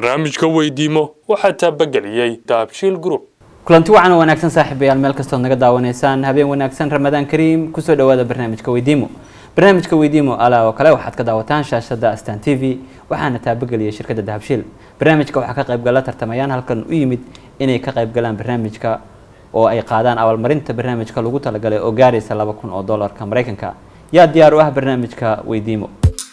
barnaamijka weydiimo waxaa taabageliyey daabshiil group kulanti wacan oo wanaagsan saaxiibayaal meel kastood naga daawanaysaan habeen wanaagsan ramadaan kariim kusoo dhawaada barnaamijka weydiimo barnaamijka weydiimo alaa oo kale waxaad ka daawataan shaashada astan t v waxaana taabageliyay shirkadda dahabshiil barnaamijka waxaa ka qaybgala tartamayaan halkan u yimid inay ka qaybgalaan barnaamijka oo ay qaadaan abaalmarinta barnaamijka lagu talagalay oo gaaraysa laba kun oo dollarka maraykanka yaa diyaar u ah barnaamijka weydiimo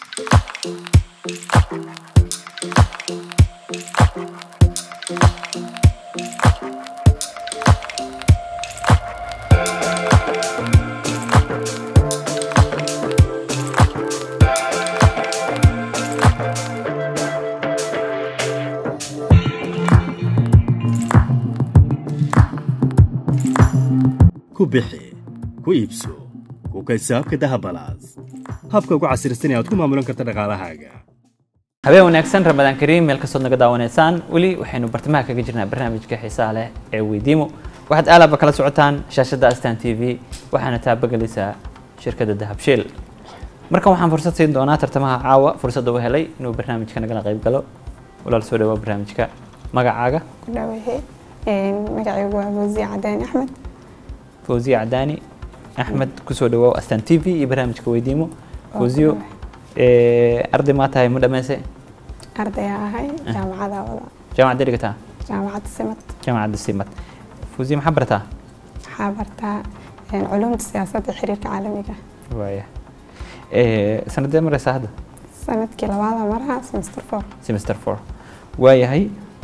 ku bixi ku iibso ku kaysaabka dahabalaas habka ugu casirsan ee aad ku maamulan karta dhaqaalahaaga habeen wanaagsan ramadaan kariim meel kastood naga daawanaysaan weli waxaynu bartamaha kaga jirnaa barnaamijka xiisaha leh ee weydiimo waxaad aalaba kala socotaan shaashadda astan t v waxaana taabagelaysaa shirkadda dahabshiil markan waxaan fursad siin doonaa tartamaha caawa fursadda u helay inuu barnaamijka nagala qayb galo walaal soo dhawaa barnaamijka magacaaga ku dhawahe magacaygu waa fawziya cadaani axmed fawziya cadaani axmed kusoo dhawaaw astan t v iyo barnaamijka weydiimo fawziyo arday maa tahay mu dhameyse ardaya ahay jaamacada wada jaamacadda dhigataa jaamacadda simad jaamacadda simad fawziya maxaa barataa waxaa bartaa culumta siyaasadda xiriirka caalamiga waaya sanadee mareysaa hadda sanadkii labaada maraha semester four semester four waayahay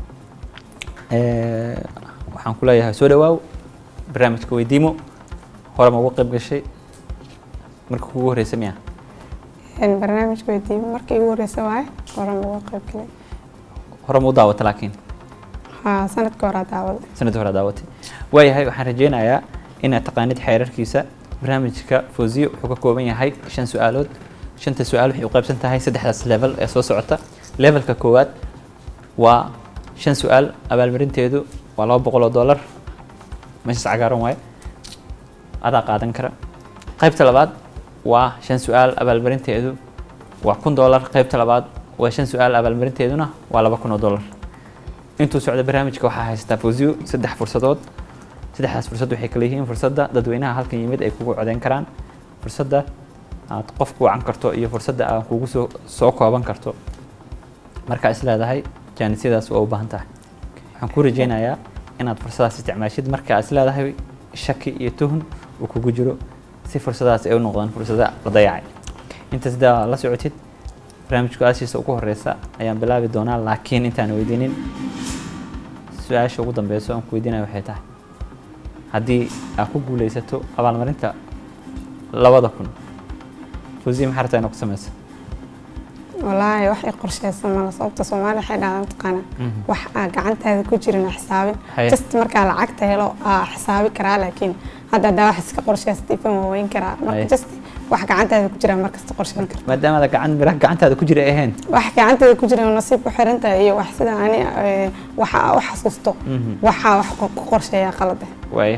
waxaan ku leeyahay soo dhawaaw barnaamijka weydiimo hore ma uga qayb gashay marka kugu horeysa miya barnaamijka weydiimo markii igu horeysa waaye horan uga qayb galay hore ma u daawata laakiin haa sanadka horaa daawada sanadii hore daawatay waayahay waxaan rajeynayaa inaad taqaanid xeerarkiisa barnaamijka fawziyo wuxuu ka kooban yahay shan su-aalood shanta su-aal waxay u qaybsan tahay saddexdaas level ee soo socota levelka koowaad waa shan su-aal abaalmarinteedu waa laba boqol oo dollar meeshaas cagaaran waaye adaa qaadan kara qaybta labaad waa shan su-aal abaalmarinteedu waa kun dollar qaybta labaad waa shan su-aal abaalmarinteeduna waa laba kun oo dollar intuu socda barnaamijka waxaa haysataa fawziyo saddex fursadood saddexdaas fursad waxay kala yihiin fursadda dadweynaha halkan yimid ay kugu codeyn karaan fursadda aad qof ku wacan karto iyo fursadda aad kugu soo soo kooban karto markaa is leedahay jaanisyadaas waa u baahan tahay waxaan ku rajeynayaa inaad fursadaas isticmaashid markaa is leedahay shaki iyo tuhun uu kugu jiro si fursadaas ay u noqdaan fursada la dayacay inta sidaa la socotid barnaamijku aashiisa ugu horeysa ayaan bilaabi doonaa laakiin intaan weydiinin su-aasha ugu dambeyso aan ku weydiinaya waxay tahay haddii aad ku guuleysato abaalmarinta labada kun fawziya maxaa rabtaa inaad ku sameyso walaahi wax i qorsheysan mala sababta soomaali waxay dhahdaa taqaana wax aa gacantaada ku jirin xisaabin Haye. just markaa lacagta helo aa xisaabi karaa laakiin hadda haddaa wax iska qorsheysatay fan waa weyn karaa Haye. marka just wax gacantaada ku jira markasta qorsheyn karta maadaama ada gacan miraha gacantaada ku jira ay ahayn wax gacantaada ku jira oo nasiib ku xiran tahay iyo wax sida ani eh, waxa aa u xasuusto waxaa wax ku qorsheeyaa qalade waaya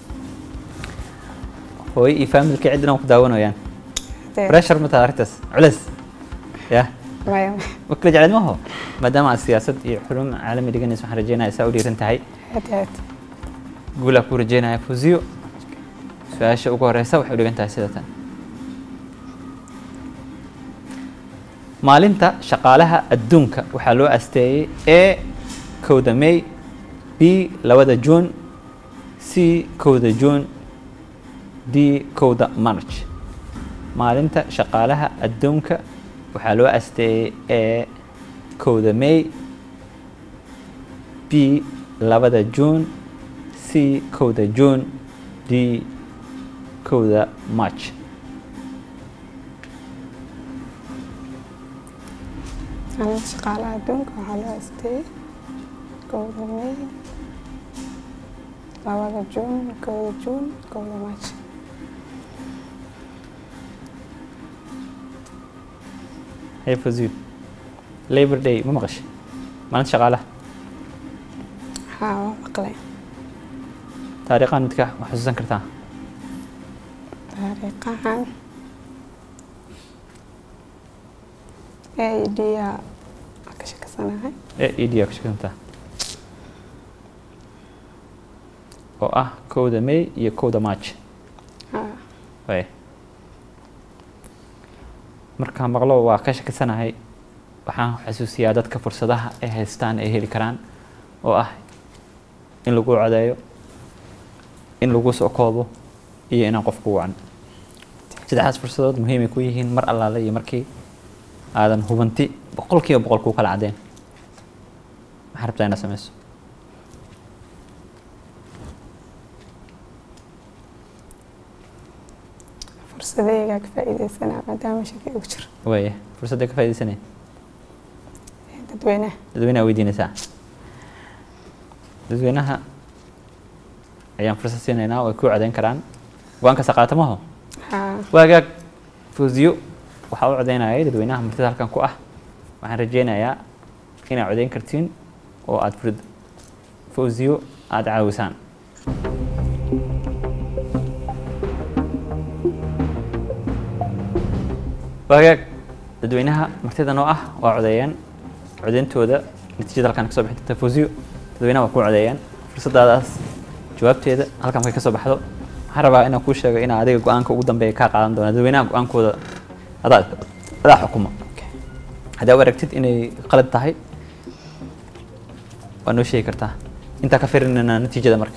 hooyo iyo faamilka ciddan ku daawanayaan Dee, pressure ma tahay arrintaas culeys ya maya ma kala jecleed maho maadaama aad siyaasad iyo xulum caalami dhiganaysa waxaan rajeynaya saa u dhiiran tahay aad iyo aad guulaa ku rajeynaya fusiyo su-aasha ugu horeysa waxay u dhigan tahay sida tan maalinta shaqaalaha adduunka waxaa loo asteeyey a kowda may b labada juun c kowda juun d kowda march maalinta shaqaalaha adduunka waxaa loo asteeyey a kowda may b labada juun c kowda juun d kowda march maalinta shaqaalaha adduunka waxaa loo asteeyey kowda may labada juun kowda juun kowda march hey fasiil labor day ma maqashay maalinta shaqaalaha haa waa maqlay taariikhan midka ma xusuusan kartaa taariikhahan a d a ka shakaysan shakisanahay e e d aa ku shakisantaa oo ah kowda may iyo kowda march haa way markaan maqlo waa ka shakisanahay waxaan xasuusiyaa dadka fursadaha ay haystaan ay heli karaan oo ah in lagu codeeyo in lagu soo koobo iyo inaan qof ku wacan saddexdaas fursadood muhiimay ku yihiin mar allaale iyo markii aadan hubanti boqolkiiba boqol kuu kala cadeen maxaa rabtaa inaad sameyso fursadaygaa ka faa'iidaysanaa maadaama shaki ugu jiro waaya fursadda ka faaidaysanaya ee dadweynaha dadweynaha weydiinaysaa dadweynaha ayaan fursad siinaynaa way ku codeyn karaan go-aanka saqaatamaho haa waagaag fawziyo waxaa u codeynayay dadweynaha martida halkan ku ah waxaan rajeynayaa inaad codeyn kartiin oo aad furd fawziyo aada caawisaan waagaag dadweynaha martida noo ah waa codeeyeen codeyntooda natiijada halkan kasoo bixi doonta fawziyo dadweynaha waa ku codeeyeen fursadaadaas jawaabteeda halkan markay kasoo baxdo waxaan rabaa inaan kuu sheego inaa adiga go-aanka ugu dambeeya kaa qaadan doona dadweynaha go-aankooda adaa adaa xukuma haddii u aragtid inay qalad tahay waa noo sheegi kartaa intaa ka firinayna natiijada marka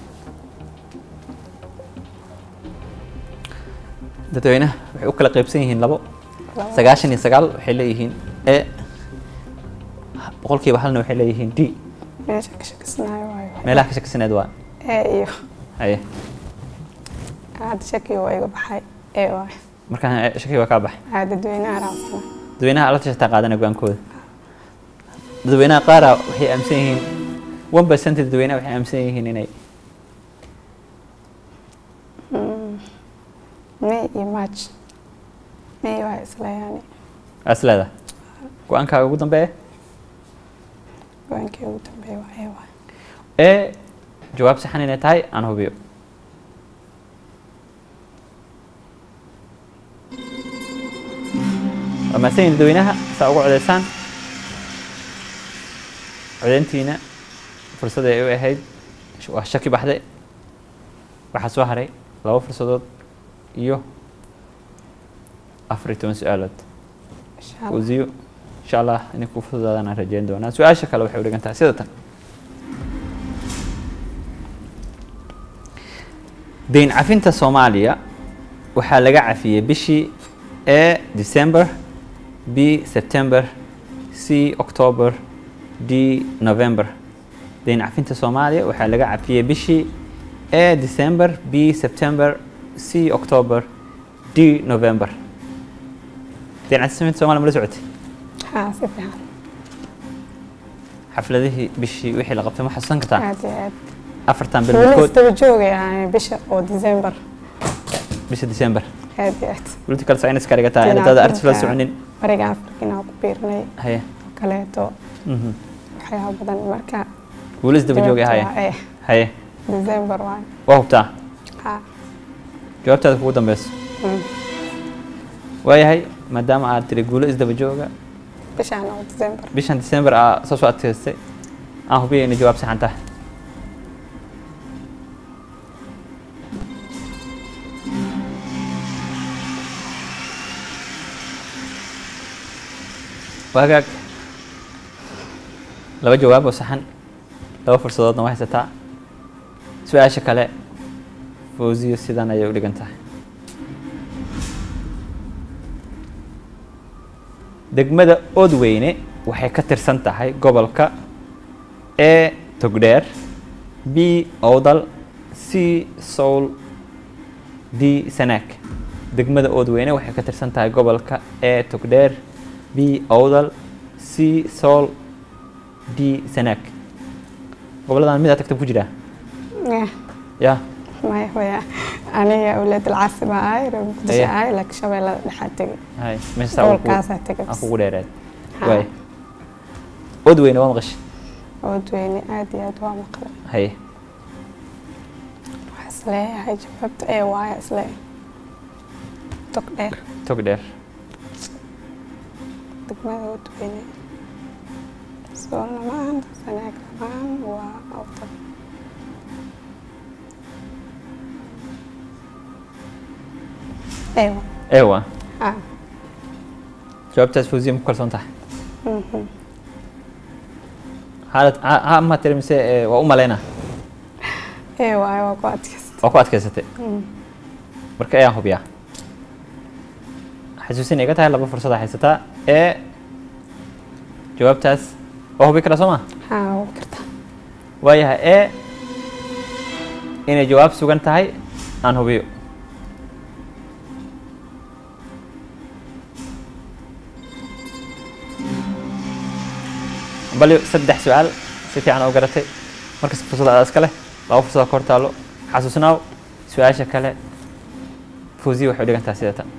dadweynaha waxay u kala qaybsan yihiin labo sagaashan iyo sagaal waxay leeyihiin e boqolkiiba halna waxay leeyihiin d meesha ka shakisanayo waayo meelaha ka shakisaneed waa ee iyo haye hadda shakiga waa iga baxay ee waayo markaan shaki waa kaa baxay haa dadweynaha raacsana dadweynaha ala tashataa qaadana go-aankooda dadweynaha qaara waxay aaminsan yihiin one percent dadweynaha waxay aaminsan yihiin inay may iyo march may waa isla yaani as leedahay go-aankaaga ugu dambeeya go-aankii ugu dambeeya waa ee waayo ee jawaab saxan inay tahay aan hubiyo waa mahadsan yihin dadweynaha saa ugu codeysaan codeyntiina fursada ay u ahayd waa shaki baxday waxaa soo haray laba fursadood iyo afar iyo toban su-aalood insha allah wasiyo insha allah inay ku fududaadaan aan rajeyn doonaa su-aasha kale waxay u dhigan tahay sida tan deyn cafinta soomaaliya waxaa laga cafiyey bishii a december b september c october d november deyn cafinta soomaaliya waxaa laga cafiyey bishii a december b september c october d november deyn cafinta soomaaliya ma la socotay haa si fiican xafladihii bishii wixii la qabtay ma xasuusan kartaa aad iyo aad afartan weli bilmood isdaba joogay ahayn bisha oo december bisha december aad iyo aad political science ka dhigataa in dada artis la soconin bariga afrikina ku biirnay haye oo kaleeto mhm. waxyaaba badan marka weli isdaba joogay jawaabta haye waa ee haye december waayo waa hubtaa haa jawaabtaada kugu dambeyso Mm. waayahay maadaama aad tiri guulo isdaba jooga bishaan oo december bishan december aa soo soo adkaystay aan hubiya inay jawaab saxan tahay waagaag laba jawaab oo saxan laba fursadoodna waa haysataa su-aasha kale fawziyo sidan ayay u dhigan tahay degmada oodweyne waxay ka tirsan tahay gobolka e togdheer b owdal c soul d sanaag degmada oodweyne waxay ka tirsan tahay gobolka e togdheer b owdal c soul d sanaag goboladan mid aa tagta ku jiraa Eh, ya maya waya aniga awlaad alcaasi baa ahay reer muqdisho Aye. ahay laakiin shabeellada dhexaa tegay hay meesha saa gobolkaasaa tegay aan kugu dheereed Haa. waay oodweyne waa maqashay oodweyne aad iyo aad waa maqlay haye waxaa isleeyahay jawaabta ee waaya isle tog dheer togdheer degmada oodweyne soolna ma ahan sanaag ma ahan waa awdal ewa ewa ha jawaabtaas fawziya ma ku kalsoon tahay xaalad ha ha ma tiri mise eh, waa u malaynaa ewa waa ku adkaysta waa ku adkaysatay marka ayaan hubiyaa xasuusin iga tahay laba fursada haysataa ee jawaabtaas waa hubi karaa soo ma ha waa karta waayahay ee inay jawaab sugan tahay aan hubiyo bali saddex su-aal si fiican oo garatay markas fursada adaa iska leh laba fursada ka hor taalo xasuusnaaw su-aasha kale fawziya waxay u dhigantaa sida tan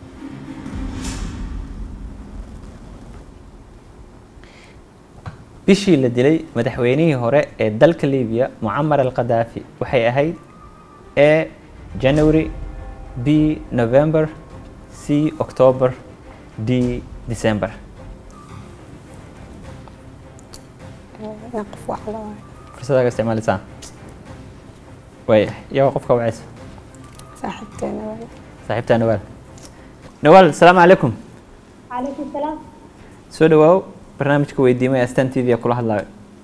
bishii la dilay madaxweynihii hore ee dalka libiya mucamar al qadaafi waxay ahayd a january b november c october d december naqaf wax la waayo fursadaaga isticmaalisaan waaya yaa qofka wacaysa saaxiibteena waa saaxiibtaa nawaal nawaal asalaamu calaykum عليكم السلام soo dhawaaw barnaamijka weydiimay astan t v ee kula hadlaayo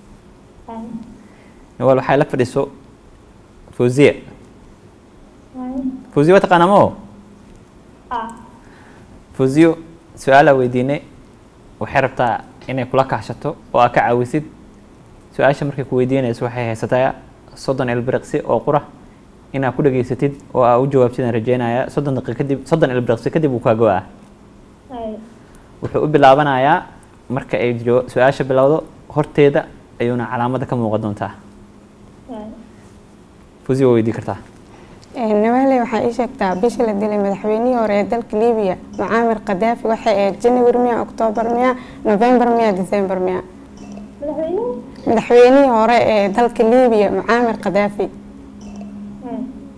nawaal waxay la fadhiso fawziya fawziya waa taqaanaa moo اه fawziyo su-aalaa weydiinay waxay rabtaa inay kula kaashato oo aa ka caawisid su-aasha markay ku weydiinayso waxay haysataa soddon ilbiriqsi oo qura inaa ku dhageysatid oo aa u jawaabtid aan rajeynaya soddon daqiiq kadib soddon ilbiriqsi kadib uu kaa go-aa اي wuxuu u bilaabanayaa marka ay jawa- su-aasha bilowdo horteeda ayuuna calaamada ka muuqan doontaa اي fawziyo waa weydii kartaa nawaale waxaa ii sheegtaa bishii la dilay madaxweynihii hore ee dalka libiya mucaamir qadaafi waxay ahayd january miya octoobar miya november miya december miya مدحوينين madaxweynihii hore ee dalka libiya mucaamir qadaafi اي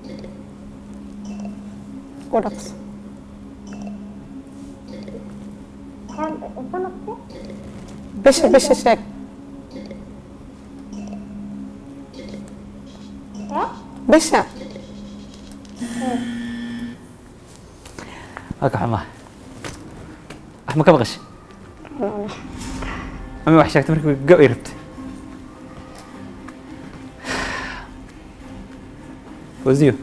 ku dhaqso حال انطلق bisha bisha sheeg ها bisha waa ka xumaa wax ma ka maqashay ama wax sheegtay markii go ay rabtay wasiyo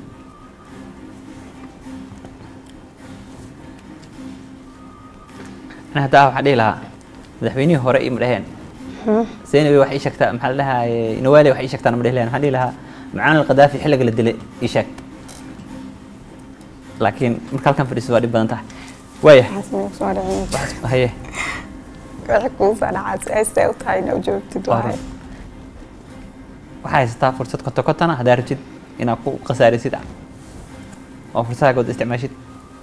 ana hadda ah waxaan dhihi lahaa madaxweynihii hore ima dhaheen zeynabi wax ii sheegtaa maxaa la dhahaye nawaali wax ii sheegtaan ma dhihi lahayn waxaan dhihi lahaa macaan alqadaafi xilliga la dilay ii sheeg laakiin marka halkan fadhiiso waa dhib badan tahay waaya waxaas ma soo dhicin haye wixii kuu soo dhacaa si-aastay u tahay inaa u joogtid Waa waaye run. waxaa haysataa fursad koto kotana haddaa rabtid inaad ku khasaarisid oo fursadaha good isticmaashid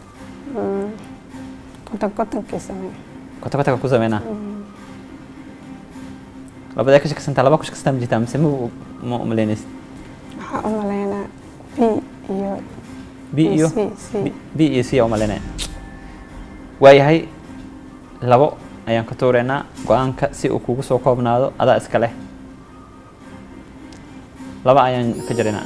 konton kontonkii samee koto kotoga ku sameynaa labadee ka shaksantaa laba ku shaksantaa ma jirtaa mise ma ma umaleynaysid waxaa u maleynaa b iyo b iyo C, C. B- b iyo c aa umaleynaya waayahay labo ayaan ka tuureynaa go-aanka si uu kugu soo koobnaado adaa iska leh laba ayaan ka jaraynaa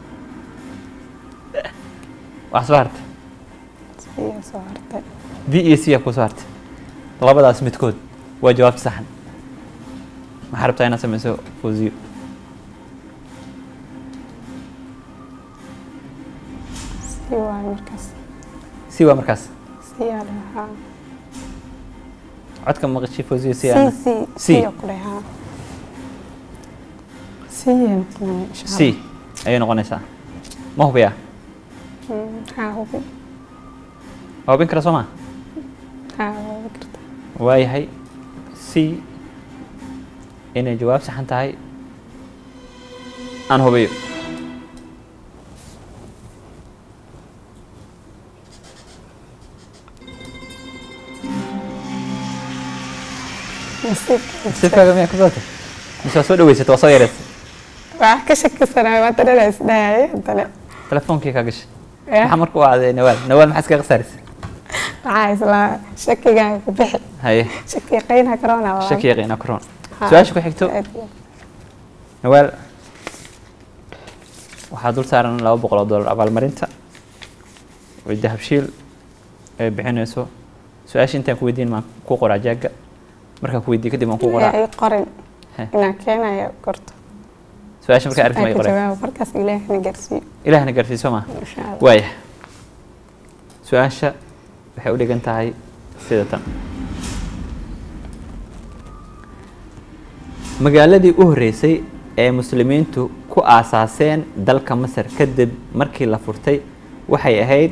wax soo hartay c iyo soo hartay b iyo c aa kusoo hartay labadaas midkood waa jawaabta saxan maxaa rabtaa inaad sameyso fawziyo c waaye markaas c waa markaas c yaa dhahaa codka maqashii fawziyo c c aan c C. c oo ku dhahaa c yay noqonaya insha c ayay noqonaysaa ma hubiyaa haa hubi waa hubin kara soo maa haa waa hubi kartaa waayahay c inay jawaab saxan tahay aan hubiyo nasiibka sifkaaga miyaa kusoo tay mise waa soo dhaweysata waa soo yareysay waa ka shakisanaa waa tanana isdhahaya haddana telefoonkii kaa gashay Eh, maxaa marka u aaday nawaal nawaal maxaa iskaga khasaarisay waxaa islaa shakigaan ku bixi haye shaki qayna karona shaki yaqiina kuroon Ha, su-aasha ku xigto aad iyo nawaal waxaa dul saaran laba boqol oo dollar abaalmarinta oo dahabshiil ay bixinayso su-aasha intaan ku weydiin maan ku qoraa jaaga markaan ku weydiiyo kadib aan ku aad. qoraa Yaa ii qorin He. inaan keenayo korto su-aasha markaa arki ma Ay ii ka qoray jawaabo markaas ilaahna garsiiyo ilaahna gaarsiiso ma insha allah waaya su-aasha waxay u dhigan tahay sida tan magaaladii u horreysay ee muslimiintu ku aasaaseen dalka masar kadib markii la furtay waxay ahayd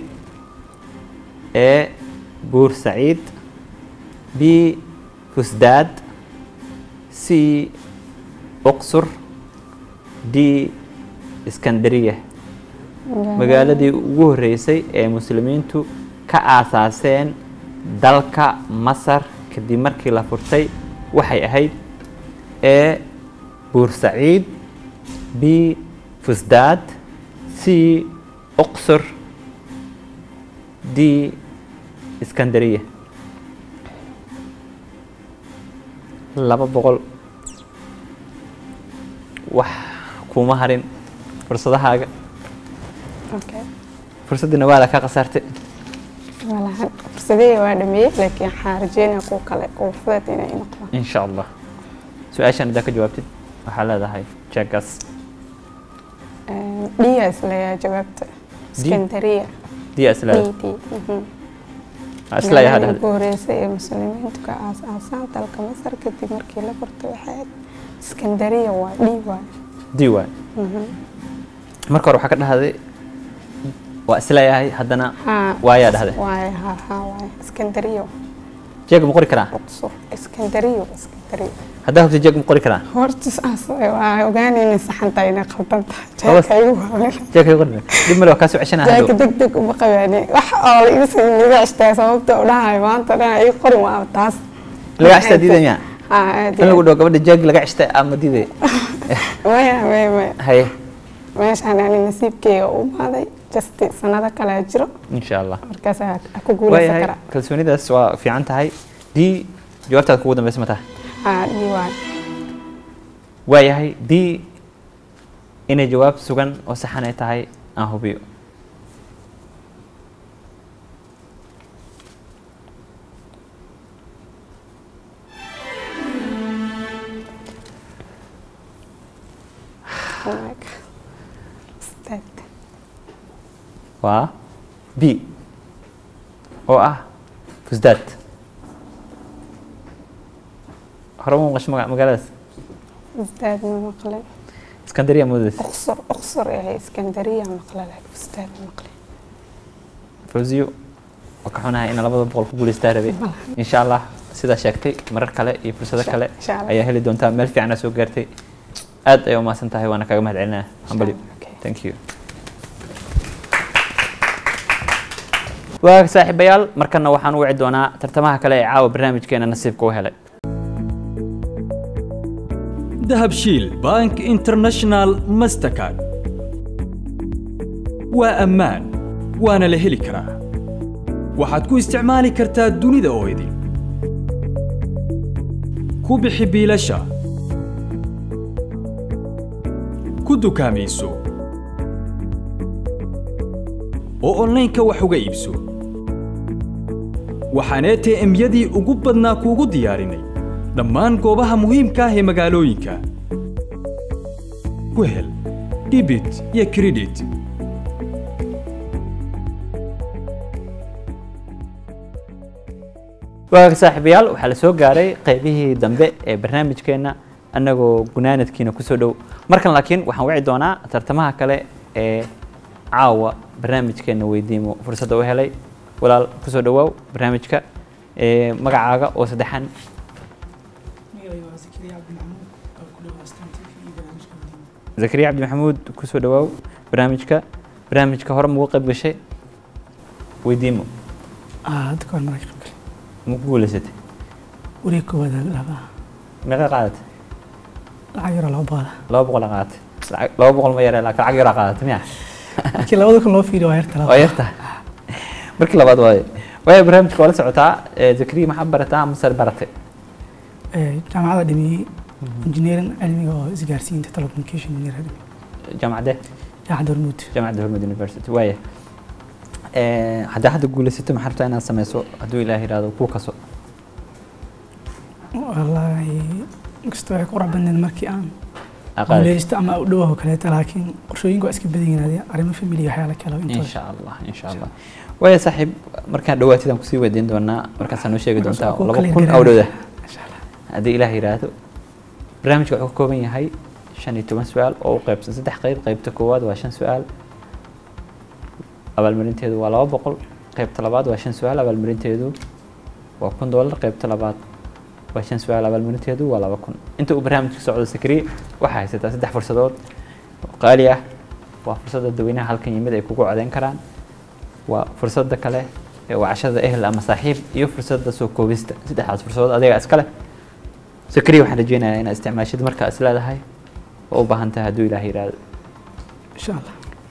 e buur saciid b fusdaad c uqsur d iskandariya magaaladii ugu horreysay ee muslimiintu ka aasaaseen dalka masar kadib markii la furtay waxay ahayd e buur saciid b fusdaad c uqsur d iskandariya laba boqol wax kuma harin fursadahaaga okay fursaddiina waa la ka khasaartay malahan fursadihii waa dhameeyey laakiin waxaan rajeynaya kuwa kale kuwa fudud inay noqdaan in sha allah su-aashan haddaa ka jawaabtid waxaa leedahay jeegaas dhiya isleeyaa jawaabta iskandariya diya isleeda d d mhm. isleeyaha Magaaladii dhahda ugu horeysay ee muslimiintu ka aasaasaan dalka masar kadib markii la furtay waxay ahayd iskandariya waa d waay di waay marka hore waxaa ka dhahday waa isleeyahay haddana haa waayaa dhahday waay haa haa waay iskandariya jeeg ma qori karaa uqsur iskandariya iskandariya haddaa hubta jeeg ma qori karaa horta saas waa ogaanayna saxanta inay qaldan tahay Khalaas. jeeka igu waawen jeeg ka qori dib male waa kaa soo ceshanaa jeeka hadhow deg deg uma qabaani wax oo la iga sii laga cishtaa sababta u dhahay maanta dhan ii qorin waa taas laga cishtaa diidaya haa aad in lagu dhaho gabadha jeeg laga cishta ama diiday maya maya maya haye meeshaan ani nasiibkeyga u imaaday just sanado kale jiro insha allah markaas aa ku guuleysan waayahay karaa kalsoonidaas waa fiican tahay d jawaabtaad kugu dambeysa ma tahay haa dhii waay waayahay d inay jawaab sugan oo saxan ay tahay aan hubiyo Oh my God. Ustaad. waa b oo ah fusdaad hore ma maqasho maga- magaaladaas Ustaad ma maqlen iskandariya moodaysa uqsur uqsur ee iskandariya maqle laakiin ustaad ma maqlen fawziyo waa ka xunahay in labada boqol ku guuleystaa rabay insha allah sidaa sheegtay marar kale iyo fursado kale Insha Allah. ayaa heli doontaa meel fiican aa soo gaartay aad ay umahadsan tahay waana kaga mahad celinaya hambalyo Okay. thank you waa saaxiibayaal markana waxaan u wici doonaa tartamaha kale ee caawa barnaamijkeena nasiibka u helay dahabshiil bank international mastercard waa ammaan waana la heli karaa waxaad ku isticmaali kartaa dunida oo idin ku bixi biilasha ku dukaamayso oo onlaynka wax uga iibso waxaan ATM-yadii ugu badnaa kuugu diyaarinay dhammaan goobaha muhiimka ah ee magaalooyinka ku hel debit iyo credit waaga saaxiibayaal waxaa la soo gaaray qaybihii dambe ee barnaamijkeena annagoo gunaanadkiina kusoo dhow markan laakiin waxaan wici doonaa tartamaha kale ee caawa barnaamijkeena weydiimo fursadda u helay walaal kusoo dhawaaw barnaamijka ee magacaaga oo saddexan zakariya cabdi maxamuud kusoo dhawaaw barnaamijka barnaamijka hore mugu qayb gashay weydiimo hadda kahor marag qaybgal ma ku guuleysatay wareeg koowaad laba meeqa qaadatay lacag yaroo laba boqola laba boqol aa qaadatay lacag- laba boqol ma yare laakiin lacag yaraa qaadatay miya markii labada kun loo fiiriyo waa yarta waa laba yartahay markii labaad waaye waayo barnaamijka waa la socotaa ee zakariya maxaa barataa masar baratay Eh, jaamacada dhameeyey engineering cilmiga oo isgaarsiinta telecommunication engineer jaamacadee jaacad hormuud jaamacadda hormud university waaya Eh, haddaa hadda guulaysato maxaa rabtaa inaad sameyso hadduu ilaah yidhaahdo kuu kaso wallaahi inkastoo waxay ku qurux badneed markii aan aqaali guuleysto ama u dhowaho kaleeta laakiin qorshooyinka waa iska badan yihiin arrimo family waxyaala kale oo intooda insha allah insha allah waaya saaxiib markaan dhawaatidaan kusii weydiin doonaa markaasaa noo sheegi doontaa Markaas waa laba ku kun clear awdhowda insha allah haddii ilaah yidhaahdo barnaamijka wuxuu ka kooban yahay shan iyo toban su-aal oo u qaybsan saddex qayb qaybta koowaad waa shan su-aal abaalmarinteedu waa laba boqol qaybta labaad waa shan su-aal abaalmarinteedu waa kun doolar qaybta labaad waa shan su-aal abaalmarinteedu waa laba kun inta uu barnaamijka socdo sakriye waxaa haysataa saddex fursadood oo qaali ah waa fursadda dadweynaha halkan yimid ay kugu codeyn karaan waa fursadda kale ee wacashada ehel ama saaxiib iyo fursadda soo koobista saddexdaas fursadood adiga iskale sakriya waxaan rajeynayaa inaad isticmaashid markaa is leedahay oo u baahan tahay hadduu ilaah yidhaahdo insha allah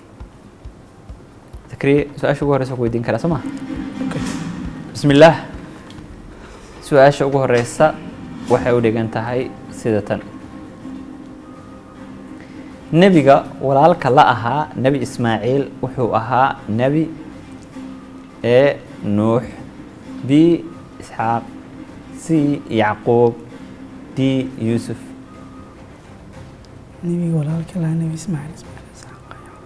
sakriye su-aasha ugu horeysa ku weydiin karaa soo ma bismi illaah su-aasha ugu horeysa waxay u dhigan tahay sida tan nebiga walaalka la ahaa nebi ismaaciil wuxuu ahaa nebi e nuux b isxaaq c yacquub d yuusuf nebiga walaalka lahaa nebi ismaaciil ismaaciil isxaaq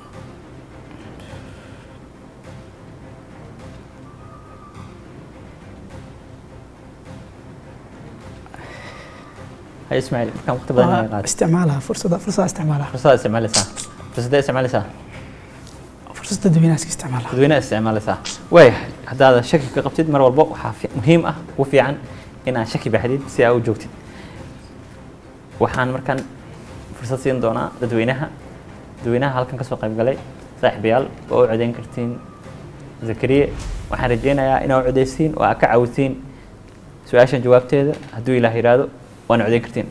hay ismaaciil markaan waqti badan waa inaga qaatay isticmaalaha fursada fursada isticmaalaha fursada isticmaalaysaa fursadee isticmaalaysaa fursada dadweynaha iska isticmaalaha dadweynaha isticmaalaysaa waaya haddaad shaki ka qabtid mar walba waxaa fi- muhiim ah ugu fiican inaad shaki baxdid si aa u joogtid waxaan markaan fursad siin doonaa dadweynaha dadweynaha halkan kasoo qayb galay saaxiibayaal oo u codeyn kartiin zakariye waxaan rajeynayaa inaa u codeysiin oo aa ka caawisiin su-aashan jawaabteeda hadduu ilaah yidhaahdo waana codeyn kartiin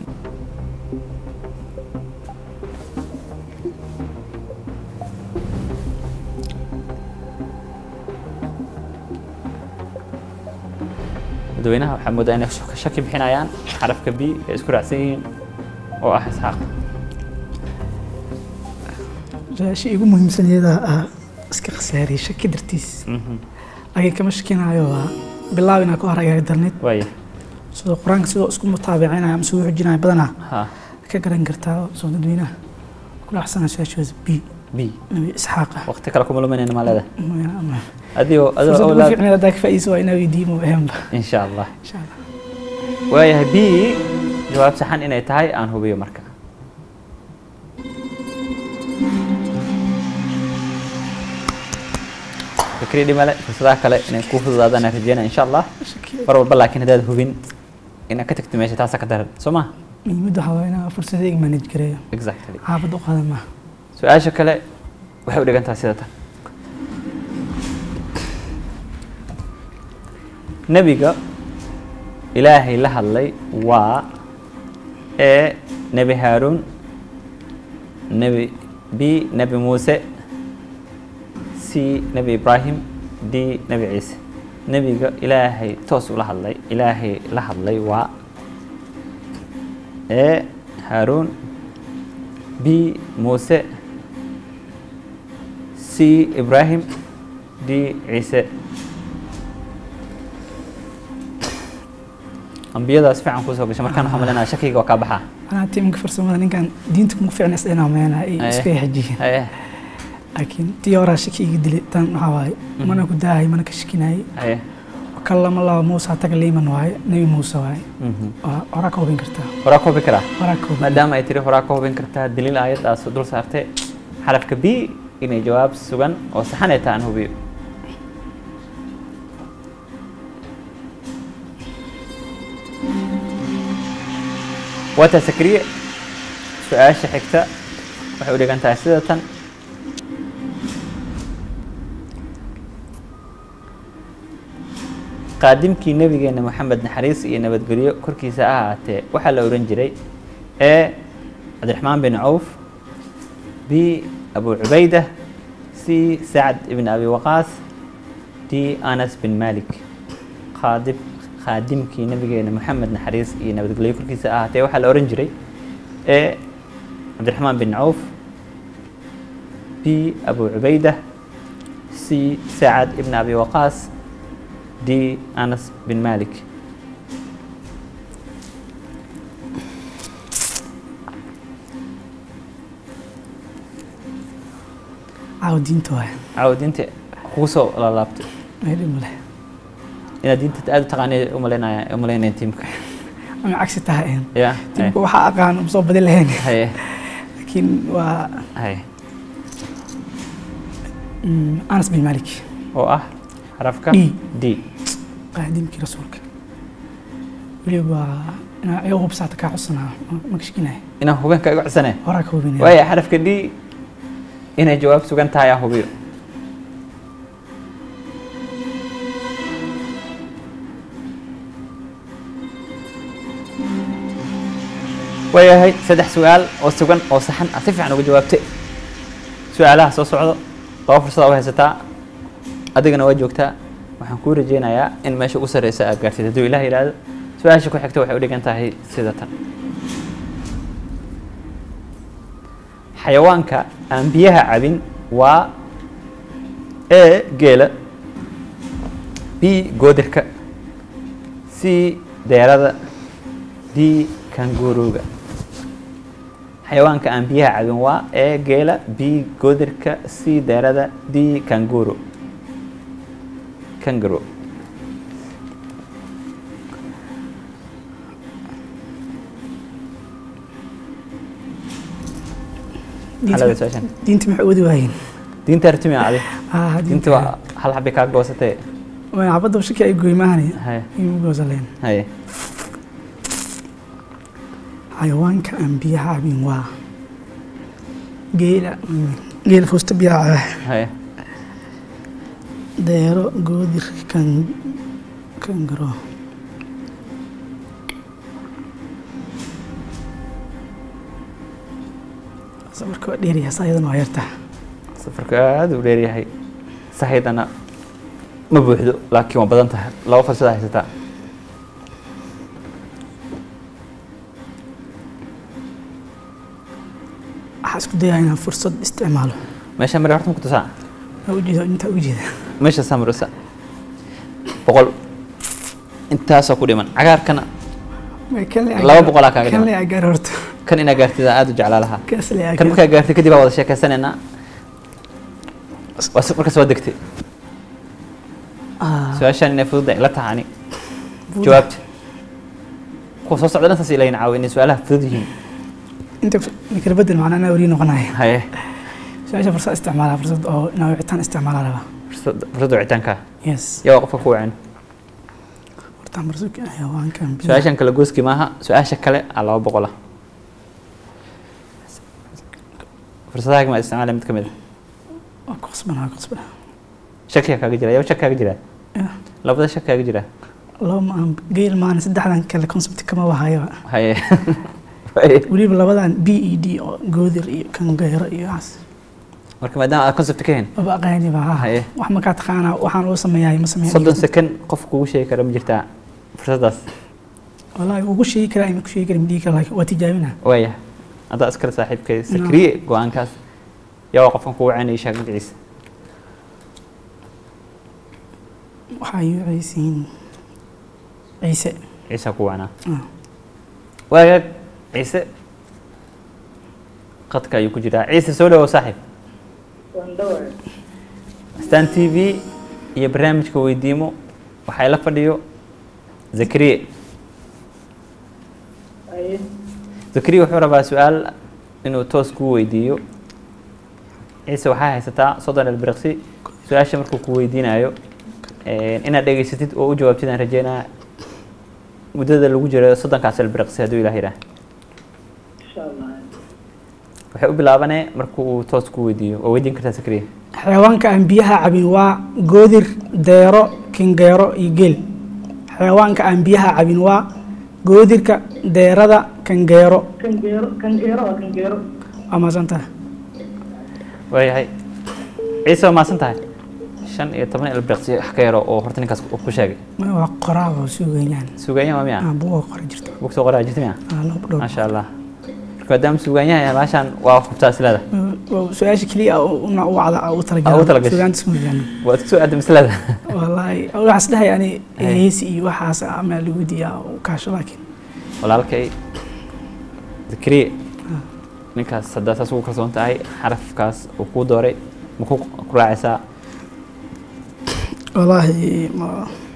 dadweynaha waxaa moodaa inay shak- shaki bixinayaan xarafka b ay isku raacsan yihiin oo ah isxaaq su-aasha igu muhiimsaneeda ah iska khasaariyey shaki dartiis Mhm. laakiin kama shakinaayo waa bilaab inaa ka hor agaari darneed waaya sidoo qur-aanka sidoo isku mutaabicinaya ama soo xujinaya badanaa ha ka garan kartaa soo dadweynaha ku dhacsanaa su-aashaas b b nabi isxaaq ah waqti kale kuma luminayna maa leedahay Mooyaane ama- adigoo adoo fursad ugu awlaad fiicneed haddaa ka faa'iidayso waa inaa weydiimo ahaanba insha allah insha allah waayahay b jawaab saxan inay tahay aan hubiyo marka fikri dhimale fursadaha kale inay kuu fududaadaan aan rajeynaya insha allah mar walba laakiin haddaad hubin inaad ka tagto meesha taasa ka daran soo ma muhiimadda waxaa waa inaa fursadayga manage gareeyo exactly xaafad u qaadan maaha su-aasha kale waxay u dhigan tahay sida tan nebiga ilaahay la hadlay waa e nebi haaruun nebi b nebi muuse c nebi ibraahim d nebi ciise nebiga ilaahay toos ula hadlay ilaahay la hadlay waa e haaruun b muuse c ibraahim d ciise ambiyadaas fiican kusoo gashay markaan waxaan malinaya shakiga waa kaa baxaa anaa tiimka farsamada ninkan diinta kuma fiicna isdhina meena ay Aye. iska xajiyin haye laakiin tii horaa shaki iga dilay tan waxaa waaye mana ku daahay mana ka shakinayay haye kalama laba muuse taga liiman waaye nebi muuse waaye Mhm. waa horaa ka hubin kartaa horaa ka hubin karaa horaa ka hubin maadaama ay tiri horaa ka hubin kartaa daliil aayaddaas dul saartay xarafka b inay jawaab sugan oo saxan ay tahay aan hubiyo waataa sakriye su-aasha xigta waxay u dhigan tahay sida tan qaadimkii nabigeena maxamed naxariis iyo nabadgelyo korkiisa ha ahaatee waxaa la ohan jiray e cabdiraxmaan bin cawf b abu cubayda c sacd ibn abi waqaas d anas bin malik qaadib khaadimkii nabigeena maxamed naxariis iyo nabadgelyo korkiisa ahaatee waxaa la ohan jiray e cabdiraxmaan bin cawf b abu cubayda c sacad ibn abi waqaas d anas bin malik caawa diinta waay caawa diinta kugu soo laalaabtay meedhi male inaad diinta aada u taqaanay umalaynaya umalaynaya tiimka ama cagsi tahay een ya tiimka waxaa aqaan uma soo badin lahayn haye laakiin waa haye mm, anas bin malik oo ah xarafka D. d qaadimkii rasuulka weliba waa inaa iga hubsaata kaa codsanaa ma kashkinaya inaan hubeenka iga codsanay horaa ka hubinaya waaya xarafka d inay jawaab sugan tahay aan hubiyo waayahay saddex su-aal oo sugan oo saxan ah si fiican uga jawaabtay su-aalaha soo socdo laba fursada u haysataa adigana waa joogtaa waxaan kuu rajeynayaa in meesha ugu sarreysa aad gaartid hadduu ilaah yidhaahdo su-aasha ku xigta waxay u dhigan tahay sida tan xayawaanka aan biyaha cabin waa a geela b goodirka c deerada d kanguruga xayawaanka aan biyaha cabin waa a geela b goodirka c deerada d kanguru kanguru xalada su-aashan diinta maxay wadi waayeen diinta artimi adi ah diinta waa hal xabi kaa goosatee waa xabadda shaki ay goy maahane haye imu goosaleen haye xayawaanka aan biyaha cabin waa geela mm, geela foosta biyaha caba haye deero goodir kan kangaro safarka waa dheeryahay saa iyadana waa yartaa safarka aada u dheeryahay sahaydana ma buuxdo laakiin waa badan tahay laba fursada haysataa waxaa isku dayaa inaan fursad isticmaalo meesha mare horta ma ku tusaa waa ujeeda intaa ujeeda meesha samarisa boqol intaasoo ku dhiman cagaarkana Laba boqolaa kaaga kan dhiman. le agaar horta kan inaa gaartid aan aada u jeclaa lahaa kaas le kan agaar markaa gaartay kadib aa wada sheekeysanaynaa Waa si- markaas waa degtay su-aashaan inay fudud ay la tahay ani jawaabta kuwa soo socda dhantaas ilayn caawa inay su-aalaha fudud yihiin inta kala bedel macnaa anaa weli noqonaya haye su-aasha fursad isticmaalaa fursad oo inaa wicitaan isticmaalaa rabaa fursad fursada wicitaanka yes yaa waa qofka ku wacan hortaan fursad xayawaankan biyaha su-aashan kale gooski maaha su-aasha kale aa laba boqola fursadaha ma isticmaala mid ka mid a waa ku qasbanaa waa ku qasbanaa shakiga kaaga jira yaa shak kaaga jira Yeah. labada shak kaaga jira laba ma aan geel maana saddexdan kale concept kama wahayaba haye Haye. weliba labadan b e d oo goodir iyo kangeero iyo waxaas marka maadaama aad concept ka hayn maba aqaani ba ha Haye. wax makaa taqaanaa waxaan loo sameeyahay ma sameeya soddon second qof kugu sheegi kara ma jirtaa fursadaas wallaahi ugu sheegi karaa ima ku sheegi karin dhihi kara laakiin waa tijaabina waaya haddaa iskale saaxiibkay sakriye go-aankaas yaa waa qofkan kugu wacanayay sheeg magaciisa waxaa ii wacaysiin ciise ciisa ku wacnaa Ah. waagaag ciise qadka ayuu ku jiraa ciise soo dhawow saaxiib stan t v iyo barnaamijka weydiimo waxaa ila fadhiyo zakariye zakariye wuxuu rabaa su-aal inuu toos kuu weydiiyo ciise waxaa haysataa soddon elbirqsi su-aasha markuu ku weydiinayo inaad dhegeysatid oo u jawaabtid aan rajeynaa muddada lagu jiro soddonkaas elbirqsi hadduu ilaah yidhaah waxay u bilaabanee markuu uu toos ku weydiiyo waa weydiin kartaa zakariye xayawaanka aan biyaha cabin waa goodir deero kingeero iyo geel xayawaanka aan biyaha cabin waa goodirka deerada kangeero kangeero kangeero waa kangeero waa maasantaha waayahay ciise waa maasan tahay shan iyo toban ilbeeqsi wax ka yaro oo horta ninkaas uu ku sheegay Ma waa qoraa oo suugayaan suugaanyaha waa miya ah buuga qora jirto bugta qoraa jirta miya ah laba dhow maasha allah marka maadaama suugaanyaha yahay baashaan waa hubtaa islada Waa su-aasha keliya ah oo una u wacda u Ah, u talagalay talagashay. suugaanta isku miisaan waad kusoo aadam islada wallaahi waxaas dhahay yani Hey. heesi iyo waxaas ama lagu diyaa u kaasho laakiin walaalkay zakariye ninkaas haddaa saas ugu kalsoon tahay xarafkaas uu kuu dooray ma ku ku raacaysaa wallaahi ma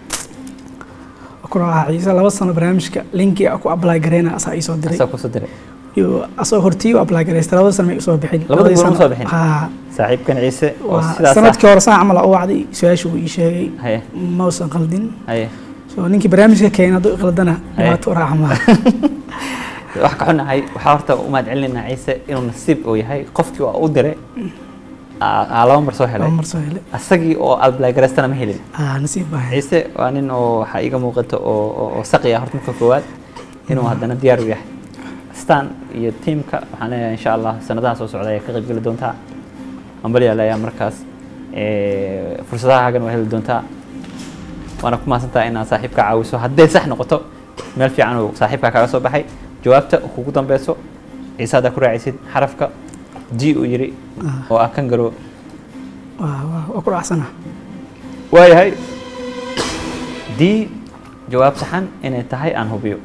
ku raaca ciise laba sano barnaamijka linki ku apply gareyna asaa ii soo diray asaa kusoo diray iyo asoo hortii u apply gareystay labada sano may usoo bixin Labada Labadii goor ma sano- soo bixin? haa saaxiibkan ciise oo waa sidaas ah sanadkii hore saan camal aa u wacday su-aasha uu ii sheegay haye ma usan qaldin haye so ninkii barnaamijka keenay hadduu iqaldana Hey. dhibaato u raaca maaha wax ka xunahay waxaa horta u mahad celinaynaa ciise inuu nasiib uu yahay qofkii waa u diray aa aa laba mar soo helay laba mar soo hele asagii oo alblaygaraystana ma helin aa nasiib baa hay ciise waa nin oo waxaa iiga muuqata oo oo- oo saqi ah horta marka koowaad inuu haddana diyaar u yahay stan iyo tiimka waxaan leeyahay insha allah sanadaha soo socda ayaa ka qayb geli doontaa ambaliyaa leeyahay markaas Eh, fursadahagan waa heli doontaa waana ku mahadsantahay inaad saaxiibka caawiso hadday sax noqoto meel fiican uu saaxiibka kaga soo baxay jawaabta kugu dambeyso ciise haddaa ku raacaysid xarafka d uu yiri oo ah kan garoo waa waa- waa ku raacsana waayahay d jawaab saxan inay tahay aan hubiyo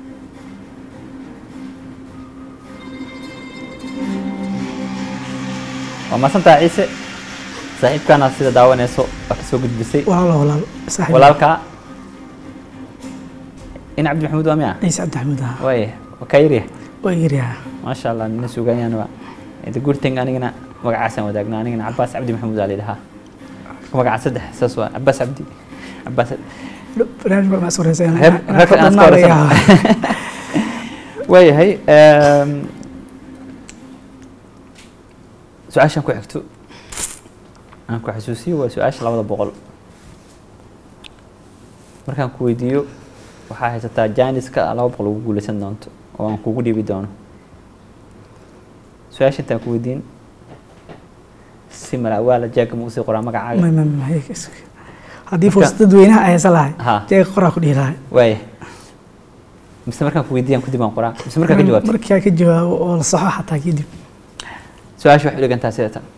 waa mahadsantahay ciise saaxiibkaana sida daawanayso waa kasoo gudbisay walaalo walaal saaxiib walaalkaa in cabdi maxamuud waa miya ciise cabdi maxamuud ah waaya waa kaa yaryahay waa yaryaha maasha allah nina suuganyaan waa the good thing anigana magacaasaan wadaagna anigana cabaas cabdi maxamuud aa layidhahaa magaca saddex saas waa cabaas cabdi cabaas barnaamij baa ma iswareysay Reer- reerka aan iska wareysano. waayahay em, su-aashaan ku xigto aan ku xasuusiyo waa su-aasha labada boqol markaan ku weydiiyo waxaa haysataa jaaniska laba boqol ugu guuleysan doonto oo aan kugu dhiibi doono su-aasha intaan ku weydiin si malaawaala jaaga ma usii qoraa magacaaga Ma- ma- ma- hay- is- haddii Marka- fursad dadweynaha ay haysan lahay Ha. jeega qoraa ku dhihi lahay waaya mise markaan ku weydiiyaan kadib aan qoraa mise markaan ka jawaabto markaa ka jawaabo oo la saxo xataa kadib su-aasha waxay u dhigantaa sida tan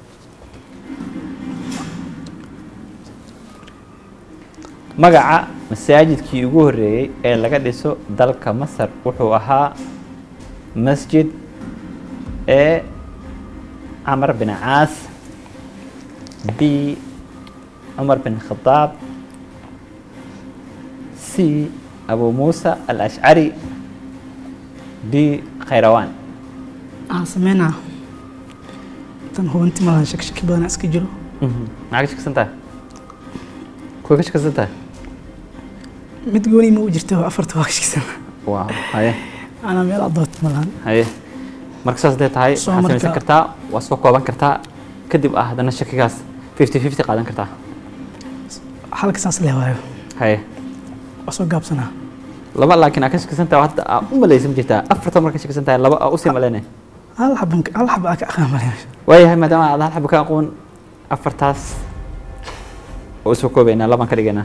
magaca masaajidkii ugu horreeyey ee laga dhiso dalka masar wuxuu ahaa masjid e camar bin caas b cumar bin khadaab c abu muusa alashcari d khayrawaan waxaan sameynaa tan hubanti malahan shakshaki badanaa iska jiro maxaa ka shaksan tahay kuwa ka shaksan tahay mid gooni ma u jirta oo afarta waa ka shakisan waaw haye anaa meel adoot malahan haye marka saas hadday tahay Soo waxaad samaysan marka- kartaa waa soo kooban kartaa kadib ah haddana shakigaas fifty fifty qaadan kartaa halka saas leh waayo haye waa soo gaabsanaa laba laakiin aa ka shakisan tahay hadda aa u malaysan jirtaa afarta marka ka shakisan tahay laba aa usii malaynay hal xaban hal xaba aa ka aqaan malaya waayahay maadaama aad hal xaba ka aqoon afartaas oo soo koobaynaa labaan ka dhigaynaa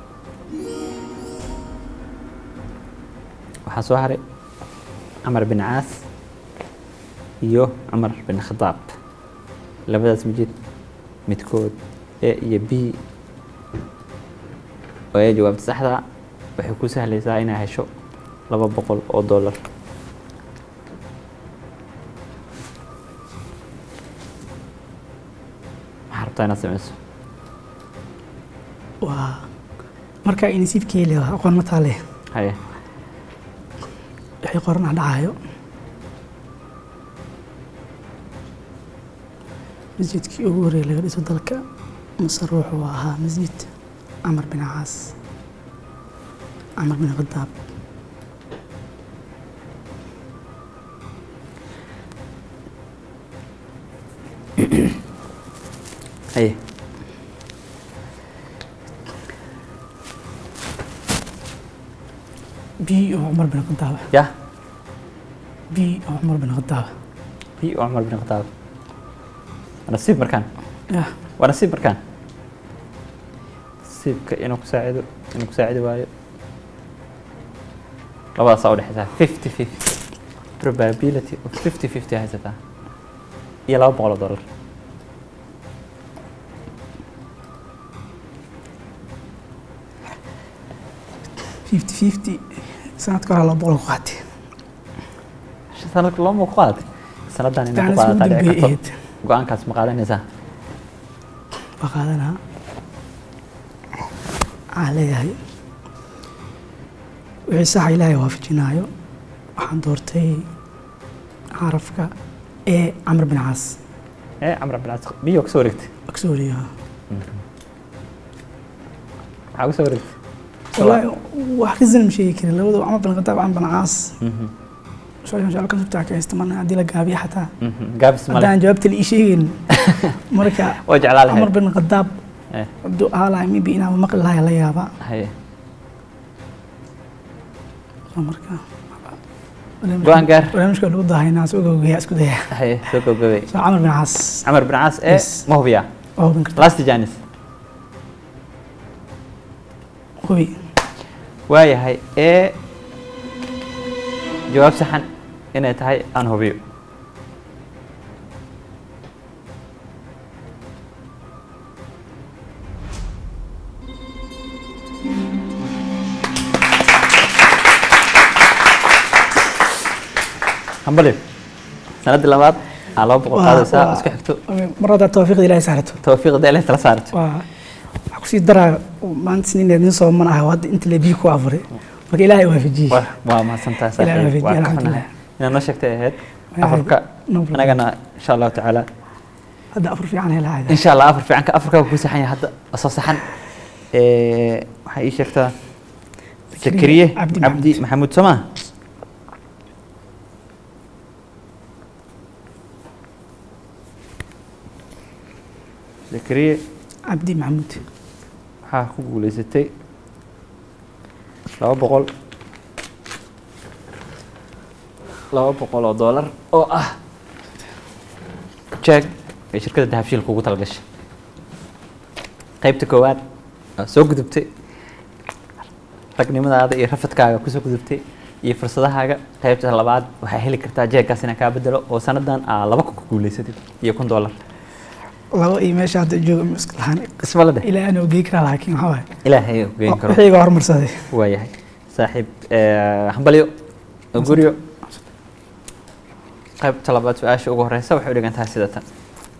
waxaa soo haray camar bin caas iyo cumar bin khadaab labadaas majid midkood e iyo b oo ay jawaabta saxda waxay ku sahlaysaa inaa hesho laba boqol oo dollar maxaa rabtaa inaad sameyso waa markaa inisiibkii leh aqoon ma taale haye wixii qoran aan dhacayo masjidkii ugu horreeyay laga dhiso dalka masar wuxuu ahaa masjid camar bin caas camar bin khadaab haye b oo cumar bin khadaab yah b oo cumar bin khadaab b oo cumar bin khadaab waa nasiib markaan yah waa nasiib markaan nasiibka inuu ku saacido inuu ku saacidi waayo labadaasaa udhexaysaa fifty fifty probability of fifty fifty haysataa iyo laba boqol oo dollar fifty fifty sanadka hore laba boqol ku qaatay sanadka looma ku qaadatay sanadan inaa ku Taana isku qaadataa dhici dambeeyay karto ahayd. go-aankaas ma qaadanaysaa waa qaadanaa waxaan leeyahay wixii saxa ilaahay waafajinaayo waxaan doortay xarafka ee camr bin caas ee camr cabdilcaas biyo kasoo wareegtay aksoriya maxaa kusoo wareegtay wallaahi wax ka zan ma sheegi karin labadu camr bin khataab camr bin caas su-aashan su-aal ka subtaa ka haysta marna haddii la gaabiyo xataa Mhm, gaabis male haddaan jawaabta la ii sheegin marka waa jeclaa lahayd camr bin khataab Eh, hadduu ahaa lahay maybe inaan maqli lahay la yaaba haye So marka Go-aan gaar. barnaamijka lagu dahaynaa soo gogaya isku daya haye soo gabagabay so camr bin caas camar bin caas ee Yes. ma hubiyaa waa hubin karta last janis hubi waayahay ee jawaab saxan inay tahay aan hubiyo hambali sanadii labaad aa laba boqol Waa- qaadaysaa waa- isku xigto mar haddaa tawfiiqda ilaahay saarato tawfiiqda ilaahay tala saarto waa waxaa kusii daraa maanta sinineed nin soo man ah hadda inta le biyo ku afuray marka ilaahay waafajiyey waa waa mahadsantahay Ilaahay saaxiib waafajiye, waa ka alxamdulilah. xunahay inaad noo sheegtay ahayd Waa afarka no problem. anagana insha allahu tacaala hadda afur fiican helahay insha allah afar fiicanka afarka ku saxan yahay hadda soo saxan Eh, waxay ii sheegtaa zakariye Cabdi cabdi maxamuud somaa zakariye cabdi maxamuud waxaa ku guuleysatay laba boqol laba boqol oo doolar oo ah jeeg ay shirkadda dahabshiil kugu talgashay qaybta koowaad waa soo gudubtay ragnimadaada iyo rafadkaaga kusoo gudubtay iyo fursadahaaga qaybta labaad waxaa heli kartaa jeegkaas inaan kaa bedelo oo sanadan aa laba ku guuleysatid iyo kun doolar laba iyo meesha hadda jooga misk lahaan isma la dheh ilaahay anoo geey karaa laakiin waxaa waaye ilaahay uu geen karo wixii iga hormarsaday waayahay saaxiib eh, hambalyo oo guryo qaybta labaad su-aasha ugu horeysa waxay u dhigan tahay sida tan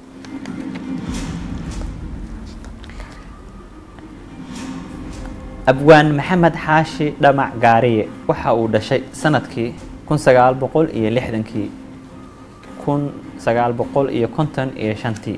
abwaan maxamed xaashi dhamac gaariye waxa uu dhashay sanadkii kun sagaal boqol iyo lixdankii kun sagaal boqol iyo konton iyo shantii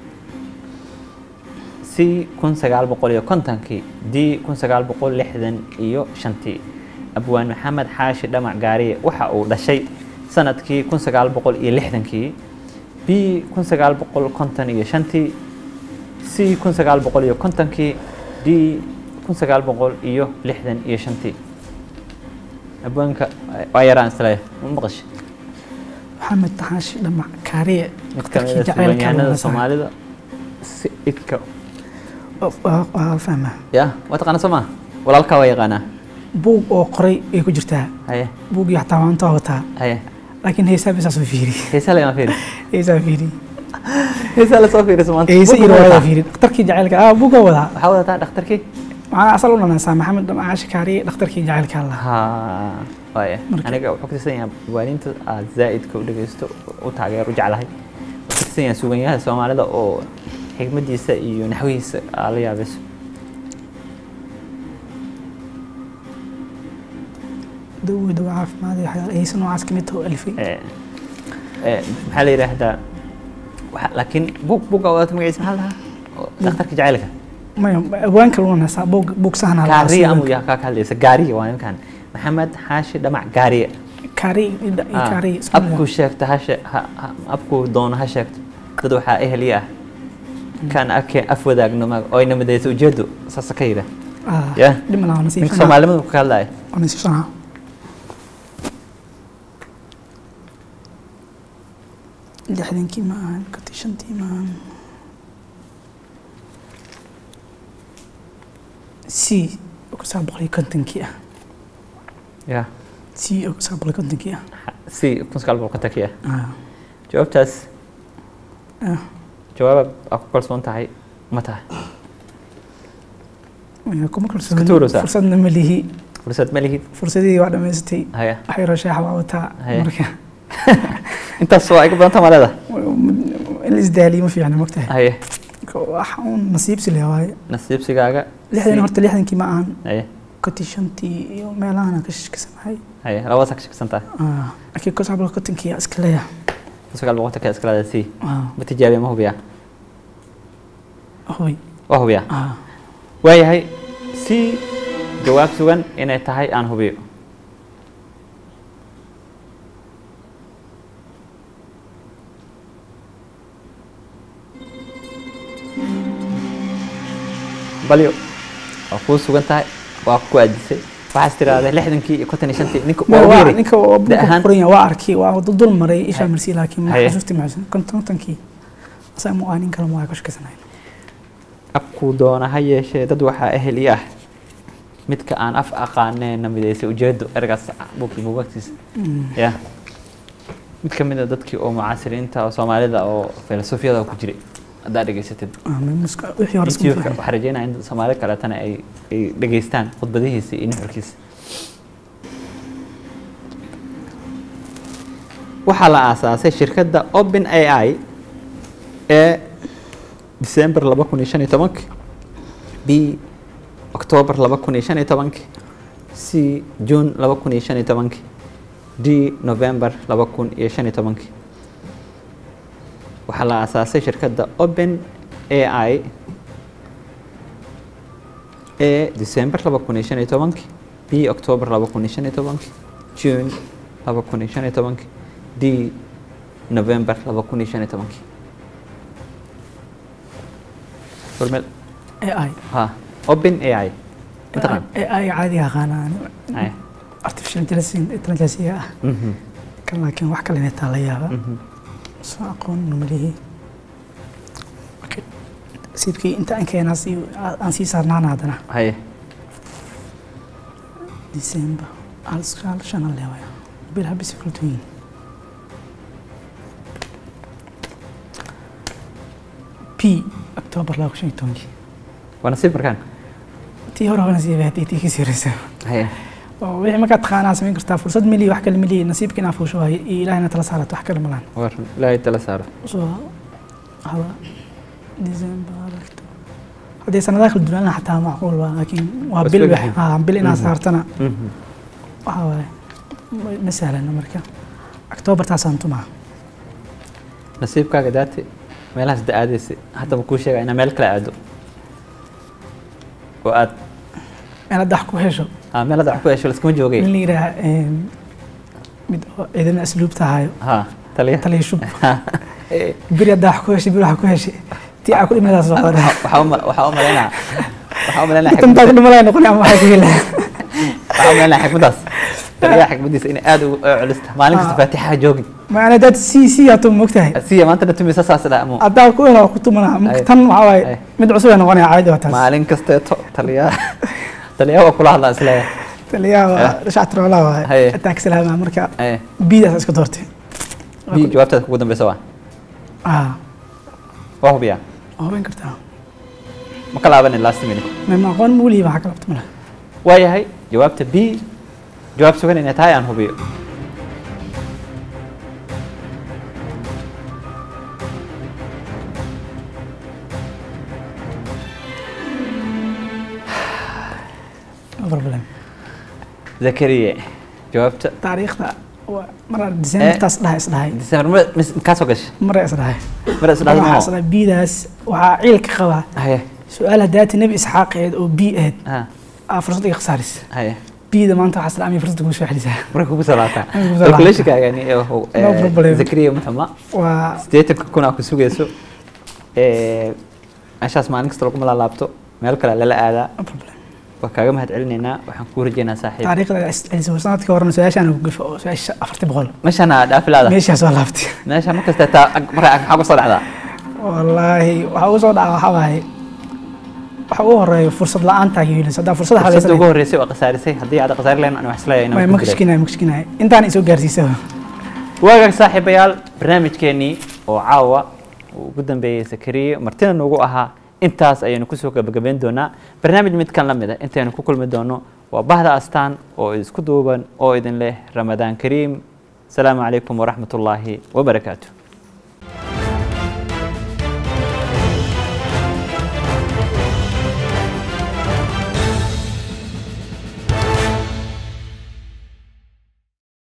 c kun sagaal boqol iyo kontonkii d kun sagaal boqol lixdan iyo shantii abwaan maxamed xaashi dhamac gaariye waxa uu dhashay sanadkii kun sagaal boqol iyo lixdankii b kun sagaal boqol konton iyo shantii c kun sagaal boqol iyo kontonkii d kun sagaal boqol iyo lixdan iyo shantii abwaanka waa yaraan isleeyahay ma maqashay maxamed taxaashi dhamac kaariye mid ka mid Dadkii ah jacaylka suugaanyahanada loola saaray. soomaalida si idka waa waa fahmaa ya waa taqaana soo maa walaalkaa waa yaqaanaa buug oo qoray ay ku jirtaa haye buuggii xataa maanta waa wataa haye laakiin heesaa bisaa soo fiiri heesaa lagama fiiri heesaa fiiri heesaa lasoo fiiriso maanta heese Buug iyo ma riwaayada wadataa? fiiri dhakhtarkii jacaylka ah buugga wadaa waxaa wadataa dhakhtarkii waxaa asal u dhanaysaa maxamed dhamcaashi kaariye dhakhtarkii jacaylka allah ha waaya Marka- aniga wuxuu ka tirsan yahay waalidiinta aad zaa'idka u dhegeysto u taageer u jeclahay wuxuu ka tirsan yahay suuganyahanada soomaalida oo xigmadiisa iyo naxwihiisa aa la yaabayso dawo dawo caafimaad iyo waxyaala heese noocaas ka mid taho alifay Eh, eh, maxaa la yidhaahdaa waxa- laakiin buug buugga wadata magaciisa maxaa la dhahaa Oo dhakhtarka jacaylka maya abwaan kale u dhanaysaa buug buug sahnaa la gaariya aasay. amuu yaa kaa ka hadlaysa gaariya waa ninkan maxamed xaashi dhamac gaariya kaariye iyo dha- iyo Ah, kaariye isku mid ah. abkuu sheegta ha shee- ha- ha- abkuu doono ha sheegto dad waxaa eheli ah kan arkeen af wadaagno ma oyna midaysa ujeedo saasa ka yidha Ah, ya dhib ma laha ninka nasiibsanaa soomaalimadu ka hadlaya waa nasiibsanaa lixdankii ma ahan kontii shantii ma ahan c oo kun sagaal boqol iyo kontonkii ah ya c oo kun sagaal boqol iyo kontonkii ah si kun sagaal boqol kontonkii ah Ah, jawaabtaas ah. jawaab aa ku kalsoon tahay ma tahay Waa kuma Iska kalsooni tuuraysaa. fursadna ma lihi fursad ma lihid fursadii waa dhammaystay haya wax yaroo shaaxa waa wataa Haye. marka intaas waa iga badanta ma leeda in la isdaaliyo ma fiicna mogtahay haye wax uun nasiibsi leh waaye nasiibsigaaga lixdan si- horta lixdankii ma ahan haye kontii shantii iyo meelahana ka shakisanahay haye labadaas ka shaksan tahay Ah, laakiin kun sagaal boqol kontonkii aa iska leeyahay kun sagaal boqol kontonka iska leeda si Ah, ma tijaabiya ma hubiya hoy waa hubiya Ah, waayahay si jawaab sugan inay tahay aan hubiyo balyo waa kuu sugan tahay waa ku aadisay waxaas tiraahday lixdankii iyo konton iyo shantii ninka ma waa waa yiri ninka oo Da buuqa ahaan- qoran yahay waa arkay waa dul dul maray ishaa Haye. marsi laakiin ma Haye. xasuusti maxsan kontonkii asaa mu nin kale ma waa ka shakisanahay abkuu doona ha yeeshee dad waxaa ehel i ah midka aan af aqaaneenna midaysay ujeedo ergaas buugkii buugagtiisa ya mid ka mid a dadkii oo mucaasiriinta oo soomaalida oo filosofiyada ku jiray haddaa dhegaysatid Ah, ma muska- wixii hore isku youtube-ka fiican. waxaa rajeynaya in soomaali kaleetana ay ay dhegaystaan khudbadihiisa iyo nuxurkiisa waxaa la aasaasay shirkadda open ai ee december laba kun iyo shan iyo tobanki b october laba kun iyo shan iyo tobanki c june laba kun iyo shan iyo tobanki d november laba kun iyo shan iyo tobanki waxaa la aasaasay shirkadda open ai ee december laba kun iyo shan iyo tobanki b october laba kun iyo shan iyo tobanki june laba kun iyo shan iyo tobanki d november laba kun iyo shan iyo tobanki Hormel AI ha open ai mataqaan AI caadiga aqaanaan Ay. artificial intelligence intelligence ah Mhm, kan laakiin wax kale inay taa la yaaba mhm. soo aqoon numalihi siibkii inta aan keenaa si aan sii saarnaana haddana haye december hal sagaal shan leewaya bil habisi kala duwan yihiin p october laba kun shan iyo tobankii waa nasiib markaan tii hore hore nasiib haddii tii kasii horeysa haye oo wixii markaad taqaanaa samayn kartaa fursad melihi wax kale melihi nasiibka inaa fuusho waaye iyo ilaahina tala saarato wax kale malaan war ilaahay tala saaro soo hada december haddii sanadaha kala duwanaan xataa macquul waa laakiin waa Waa bil isku wax bixin. haa bil inaad Mhm. saartana Mhm. waxaa waaye ma- ma sahlana marka october taasaan tumaa nasiibkaaga daate meelahaas da aadaysa hadda ma kuu sheega inaa meel kale aado oo aad meel hadda wax ku hesho ah, meel hadda wax ku hesho laskama joogay nin la yidhaha mid oo ciidana asluubta hayo ha taliya taliya shub beri hadda wax ku heshay beri wax ku heshay tii aa ku dhimadaas soo qoraa waxaa u ma- waxaa u malaynaa waxaa u malaynaa intaa ku xikmadda- dhimalaya noqon ama waxay ku helaa waxaa u malaynaa xikmaddaas taliyaha xikmaddiisa inay aad ugu culista maalin kasta Ah. faatixa joogin maana dad si si ato mogtahay siya maanta na tumisa saas dha mo haddaa ku helo ku tumana Ay. marka tan waxaa waaye Ay. mid cusub ay noqonaya caadi waa taas maalin kasteeto taliyaha taliyaha waa kula hadlaa isleeya taliyaha waa Eh. shactiroola waaye Haye. ataa ka salaama marka Eh, biidaas iska doortay bi jawaabtaada kugu dambeysa waa ah waa hubiyaa waa hubin kartaa ma ka laabanin last minute ma ma aqoon ma weligiiba waxaa ka labta mala waayahay jawaabta b jawaab sugan inay tahay aan hubiyo no problem zakariye jawaabta taariikhda waa maraa decembertaas dhahay isdhahay december ma- mis- kaa soo gashay mara isdhahay mara isdhahay waxaa maa isdhahay biidaas waxaa ciil ka qabaa haye su-aal hadaati nebi isxaaq aheed oo bii aheyd ha aa fursad iga khasaaris haye biida maanta waxaa isdhaamay fursad kugu soo xelisaa marka kugu salaataa Marka kugu salaataa. calculationkaagani No problem. zakariya muxuma waa sideetanka kun aa ku sugayso Eh, meeshaas maalin kasta laguma laalaabto meel kale lala aadaa no problem waa kaaga mahad celinaynaa waxaan kuu rajeynaa saaxiib taariikhda iscelisay sanadkii horena su-aashaan ugu gafo oo su-aasha afarti boqol meeshaan aa dhaafi laada meeshaas waa laabtay meesha markasta taa marka maxaa ku soo dhacdaa wallaahi waxaa ugu soo dhaca waxaa waaye waxa ugu horeeyo fursad la-aanta hiilis haddaa fursad fursadda ugu halaysan horreysay waa khasaarisay haddii aad khasaari lahayn ani wax isleeyahay ma inaan ku dilay kashkinaya ma kashkinaya intaan isoo gaarsiisa waagaag saaxiibayaal barnaamijkeenii oo caawa uu ugu dambeeyey sakariye martina noogu ahaa intaas ayaynu kusoo gabagabayn doonaa barnaamij midkan la mid ah intaynu ku kulmi doono waa bahda astaan oo isku duuban oo idin leh ramadaan kariim asalaamu calaykum waraxmat ullaahi wabarakaatu